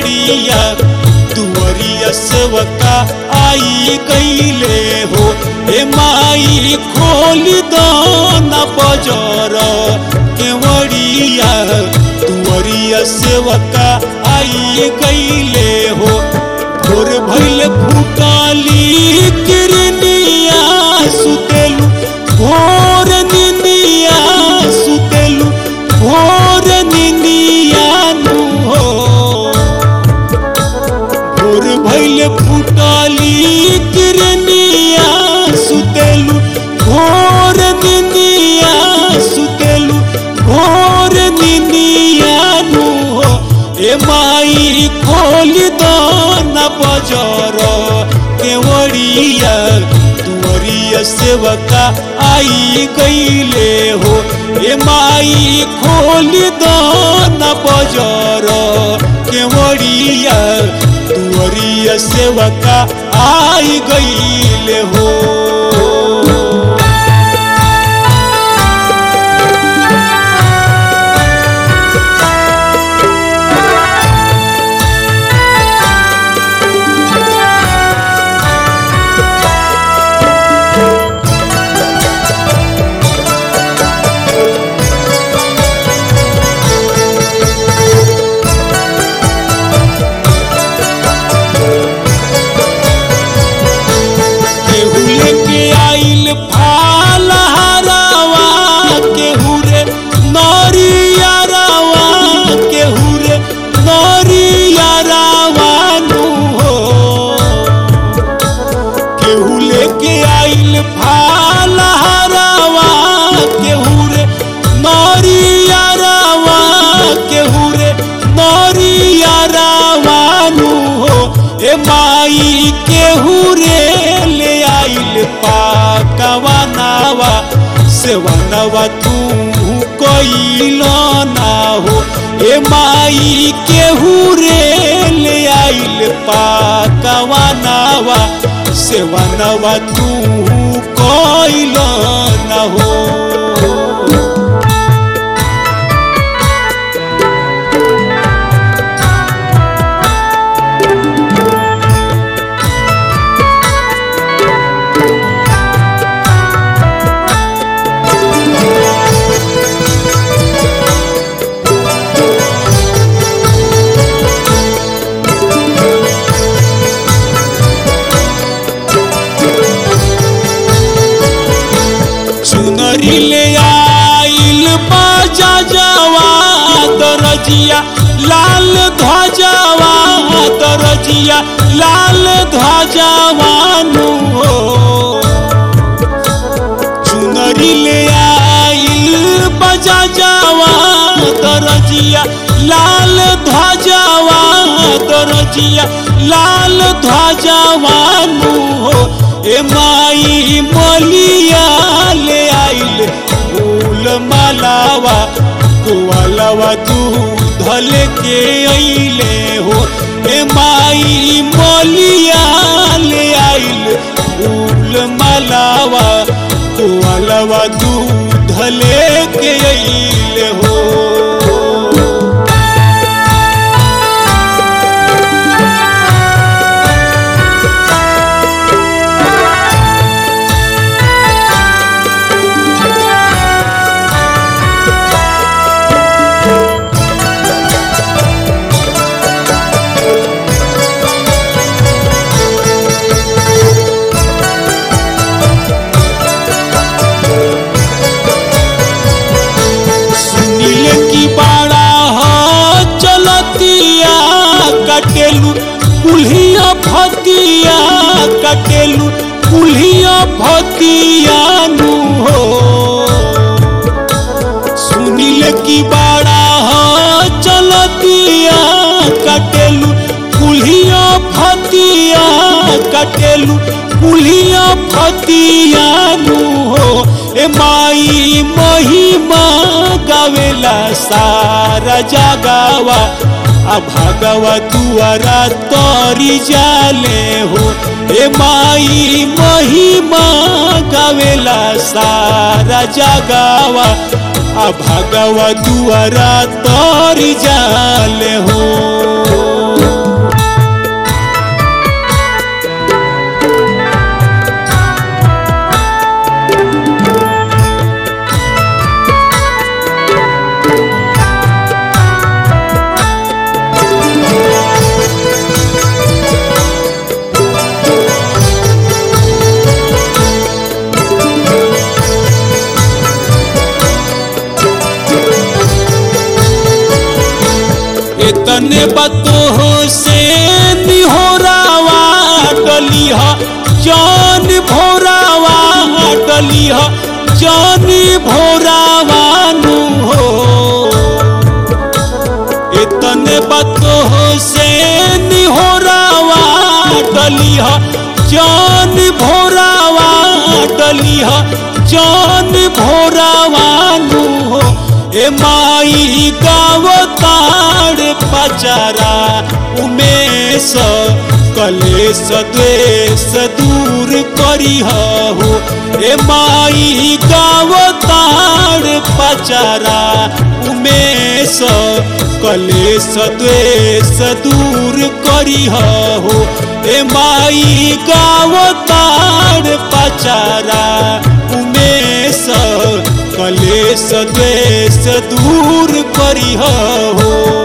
केवड़िया दुवरिया सेवका आई गईले हो ए माई खोली दाना बजर केवड़िया दुवरिया सेवका आई गईले हो भोर भइल फुकाली किरनिया सुतेलु भोर निंदिया सुतेलु भोर निंदिया नु हो भोर भइल फुटाली किरनिया सुतेलु भोर निंदिया सुतेलु भोर निंदिया नु हो ए माई खोली दाना बजर केवड़िया दुवरिया सेवका आई गईले हो ए माई खोली दाना बजर केवड़िया दुवरिया सेवका आई गईले हो केहू लेके आइल फाल हरावा केहू रे नरिया रावा केहू रे नरिया रावा नु हो केहू लेके आइल फाल हरावा केहू रे नरिया रावा केहू रे नरिया रावा नु हो ए माई केहू रे ले आइल पाकवा नावा सेवनवा तू कोइल ना हो ए माई केहू रे ले आइल पाकवा नावा सेवनवा तू कोइल ना हो चुनरी ले आइल बाजा जवा दरजिया लाल ध्वजवा दरजिया लाल ध्वजवा नु हो चुनरी ले आइल बाजा जवा दरजिया लाल ध्वजवा दरजिया लाल ध्वजवा नु हो ए माई मलिया ले आइल फूल मालावा कुआलवा दूध लेके अइले हो ए माई मलिया ले आइल फूल मालावा कुआलवा दूध लेके अइले हो सुनील की बाड़ा हो चलतिया कटेलू कुल्हिया भतिया कटेलू कुल्हिया भतिया नु हो सुनील की बाड़ा हो चलतिया कटेलू कुल्हिया भतिया कटेलू कुल्हिया भतिया नु हो ए माई महिमा गावेला सारा जगावा आ भागवा दुआरा तोरी जाले हो ए माई महिमा गावेला सारा जगावा आ भागवा दुआरा तोरी जाले हो बतो से निहोरावा डलिह जान भोरावा डलिह जान भोरावा नु हो इतने बतो से निहोरावा डलिह जान भोरावा डलिह जान भोरावा नु हो ए माई गावताड़ पचारा उमेश कलेश द्वेष दूर करिह हो ए माई गावताड़ पचारा उमेश कलेश द्वेष दूर करिह हो ए माई गावताड़ पचारा उमेश कलेश द्वेष दूर करिह हो